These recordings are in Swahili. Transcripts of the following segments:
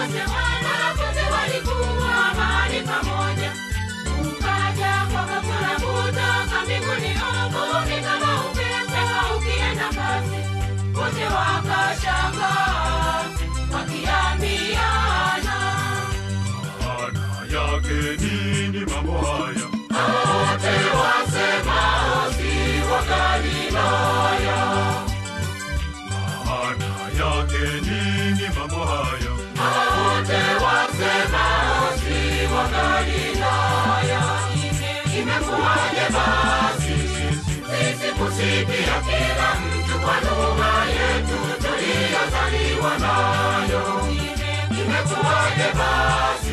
wote wanafunzi walikuwa mahali pamoja. Ukaja kwa ghafula kutoka mbinguni uvumi kama upepo ukienda kasi. Wote wakashangaa wakiambiana, Maana yake nini mambo haya? wote wasemao si wa Galilaya. Maana yake nini mambo haya? wote wasemao si wa Galilaya. Imekuwaje basi sisi kusikia kila mtu kwa lugha yetu tuliyozaliwa nayo? Imekuwaje basi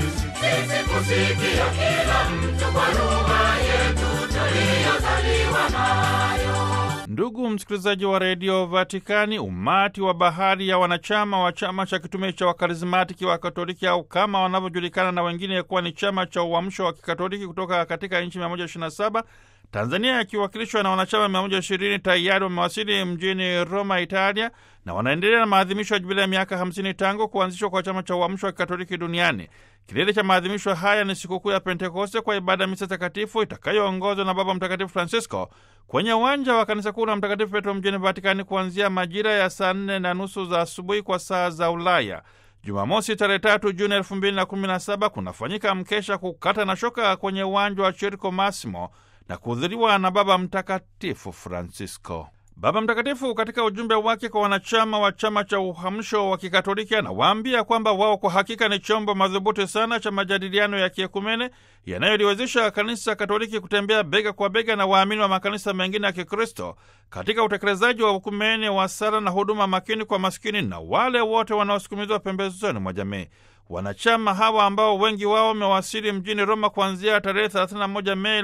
sisi kusikia kila mtu kwa lugha yetu tuliyozaliwa nayo? Ndugu msikilizaji wa redio Vatikani, umati wa bahari ya wanachama wa chama cha kitume cha wakarismatiki wa Katoliki au kama wanavyojulikana na wengine kuwa ni chama cha uamsho wa kikatoliki kutoka katika nchi 127 Tanzania yakiwakilishwa na wanachama 120 tayari wamewasili mjini Roma, Italia, na wanaendelea na maadhimisho ya jubilia ya miaka 50 tangu kuanzishwa kwa chama cha uamsho wa kikatoliki duniani. Kilele cha maadhimisho haya ni sikukuu ya Pentekoste kwa ibada ya misa takatifu itakayoongozwa na Baba Mtakatifu Francisco kwenye uwanja wa kanisa kuu la Mtakatifu Petro mjini Vatikani kuanzia majira ya saa nne na nusu za asubuhi kwa saa za Ulaya. Jumamosi tarehe tatu Juni elfu mbili na kumi na saba kunafanyika mkesha kukata na shoka kwenye uwanja wa Chirco Massimo na kuhudhuriwa na Baba Mtakatifu Francisco. Baba Mtakatifu katika ujumbe wake kwa wanachama wa chama cha uhamsho wa Kikatoliki anawaambia kwamba wao kwa hakika ni chombo madhubuti sana cha majadiliano ya kiekumene yanayoliwezesha kanisa Katoliki kutembea bega kwa bega na waamini wa makanisa mengine ya Kikristo katika utekelezaji wa ukumene wa sala na huduma makini kwa maskini na wale wote wanaosukumizwa pembezoni mwa jamii. Wanachama hawa ambao wengi wao wamewasili mjini Roma kuanzia tarehe 31 Mei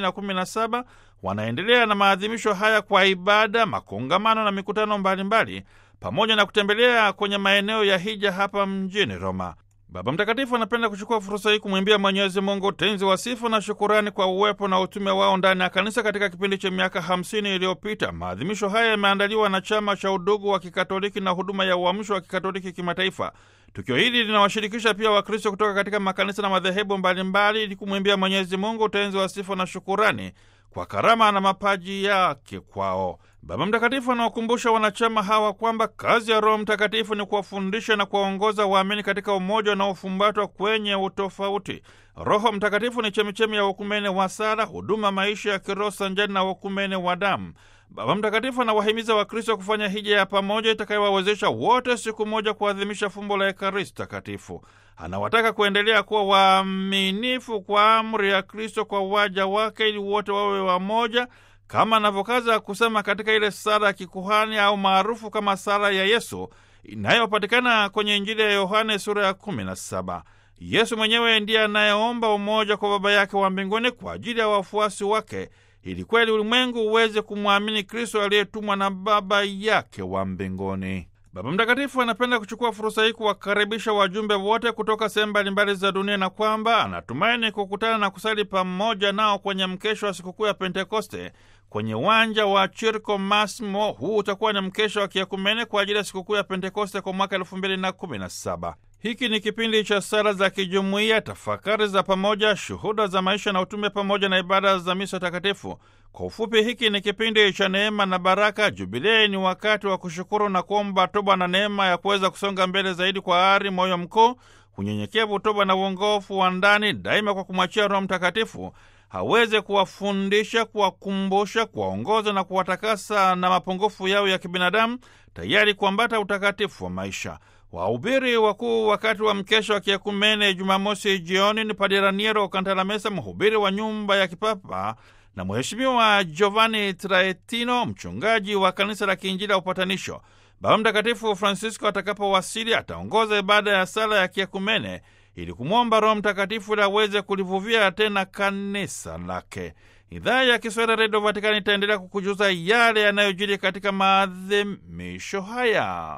2017 wanaendelea na maadhimisho haya kwa ibada, makongamano na mikutano mbalimbali, pamoja na kutembelea kwenye maeneo ya hija hapa mjini Roma. Baba Mtakatifu anapenda kuchukua fursa hii kumwimbia Mwenyezi Mungu utenzi wa sifa na shukurani kwa uwepo na utume wao ndani ya kanisa katika kipindi cha miaka hamsini iliyopita. Maadhimisho haya yameandaliwa na Chama cha Udugu wa Kikatoliki na Huduma ya Uamsho wa Kikatoliki Kimataifa. Tukio hili linawashirikisha pia Wakristo kutoka katika makanisa na madhehebu mbalimbali ili kumwimbia Mwenyezi Mungu utenzi wa sifa na shukurani kwa karama na mapaji yake kwao. Baba Mtakatifu anawakumbusha wanachama hawa kwamba kazi ya Roho Mtakatifu ni kuwafundisha na kuwaongoza waamini katika umoja unaofumbatwa kwenye utofauti. Roho Mtakatifu ni chemichemi ya ukumene wa sala, huduma, maisha ya kiroho sanjani na ukumene wa damu. Baba Mtakatifu anawahimiza Wakristo kufanya hija ya pamoja itakayowawezesha wote siku moja kuadhimisha fumbo la Ekaristi Takatifu. Anawataka kuendelea kuwa waaminifu kwa amri ya Kristo kwa waja wake, ili wote wawe wamoja, kama anavyokaza kusema katika ile sala ya kikuhani au maarufu kama sala ya Yesu inayopatikana kwenye Injili ya Yohane sura ya 17. Yesu mwenyewe ndiye anayeomba umoja kwa Baba yake wa mbinguni kwa ajili ya wafuasi wake ili kweli ulimwengu uweze kumwamini Kristo aliyetumwa na Baba yake wa mbinguni. Baba Mtakatifu anapenda kuchukua fursa hii kuwakaribisha wajumbe wote kutoka sehemu mbalimbali za dunia na kwamba anatumaini kukutana na kusali pamoja nao kwenye mkesho wa sikukuu ya Pentekoste kwenye uwanja wa Chirco Massimo. Huu utakuwa ni mkesho wa kiakumene kwa ajili ya sikukuu ya Pentekoste kwa mwaka elfu mbili na kumi na saba. Hiki ni kipindi cha sala za kijumuiya, tafakari za pamoja, shuhuda za maisha na utume, pamoja na ibada za misa takatifu. Kwa ufupi, hiki ni kipindi cha neema na baraka. Jubilei ni wakati wa kushukuru na kuomba toba na neema ya kuweza kusonga mbele zaidi kwa ari, moyo mkuu, unyenyekevu, toba na uongofu wa ndani, daima kwa kumwachia Roho Mtakatifu haweze kuwafundisha, kuwakumbusha, kuwaongoza na kuwatakasa na mapungufu yao ya kibinadamu, tayari kuambata utakatifu wa maisha. Wahubiri wakuu wakati wa mkesha wa kiekumene Jumamosi jioni ni Padre Raniero Cantalamessa, mhubiri wa nyumba ya kipapa na Mheshimiwa Giovanni Traetino, mchungaji wa kanisa la Kiinjili ya Upatanisho. Baba Mtakatifu Francisco atakapowasili ataongoza ibada ya sala ya kiekumene ili kumwomba Roho Mtakatifu ili aweze kulivuvia tena kanisa lake. Idhaa ya Kiswahili Redio Vatikani itaendelea kukujuza yale yanayojiri katika maadhimisho haya.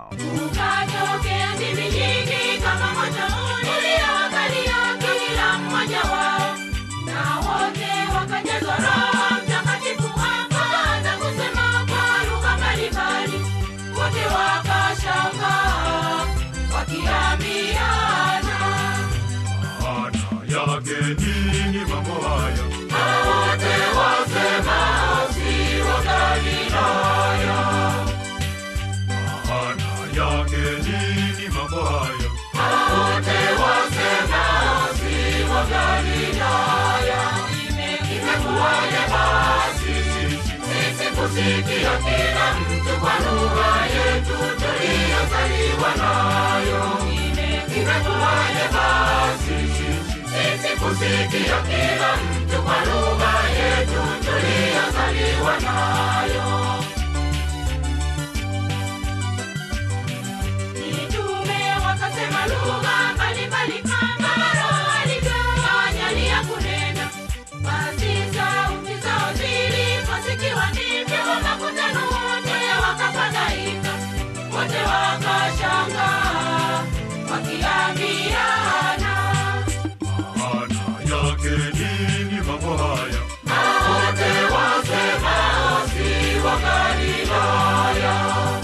Ukatokea ndimi nyingi kama moto uliowakalia kila mmoja wao, na wote wakajazwa Roho Mtakatifu, wakaanza kusema kwa lugha mbalimbali. Wote wakashangaa wakiambiana maana yake nini mambo haya? wote wasemao si wa Galilaya. Imekuwaje basi sisi kusikia kila mtu kwa lugha yetu tuliyozaliwa nayo? Imekuwaje basi sisi kusikia kila mtu kwa lugha yetu tuliyozaliwa nayo? Mitume wakasema lugha mbalimbali kama Roho alivyowajalia kunena. Basi sauti zao ziliposikiwa ndivyo makutano wote wakafadhaika, wote wakashangaa wakiambiana, Maana yake nini mambo haya? wote wasemao si wa Galilaya.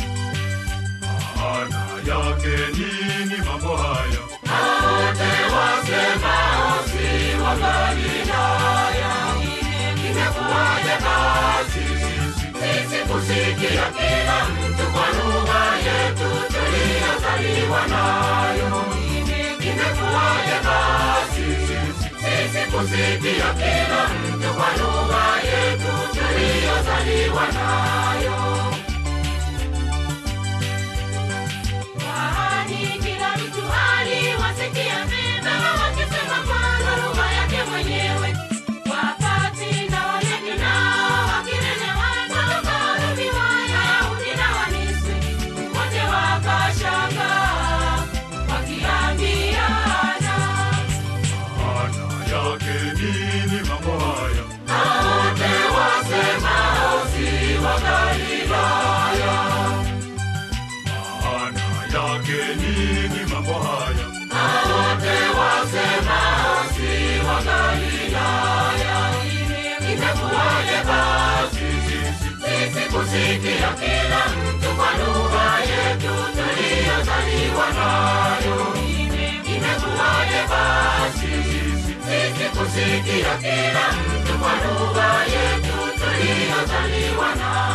Maana yake nini mambo haya? wote wasemao si wa Galilaya. Imekuwaje basi sisi kusikia kila mtu kwa lugha yetu tuliyozaliwa nayo? Imekuwaje basi sisi kusikia kila mtu kwa lugha yetu tuliyozaliwa nayo? Kwani kila mtu aliwasikia mema wakisema kwa lugha yake mwenyewe. Wakati na wageni nao wakinenewa toka Warumi, Wayahudi na Wamisri, wote wakashangaa wakiambiana, Maana yake nini mambo haya? wote wasemao si wa Galilaya. Maana yake nini mambo haya? wote wasemao si wa Galilaya. Imekuwaje basi sisi kusikia kila mtu kwa lugha yetu tuliyozaliwa nayo? Imekuwaje basi sisi kusikia kila mtu kwa lugha yetu tuliyozaliwa nayo?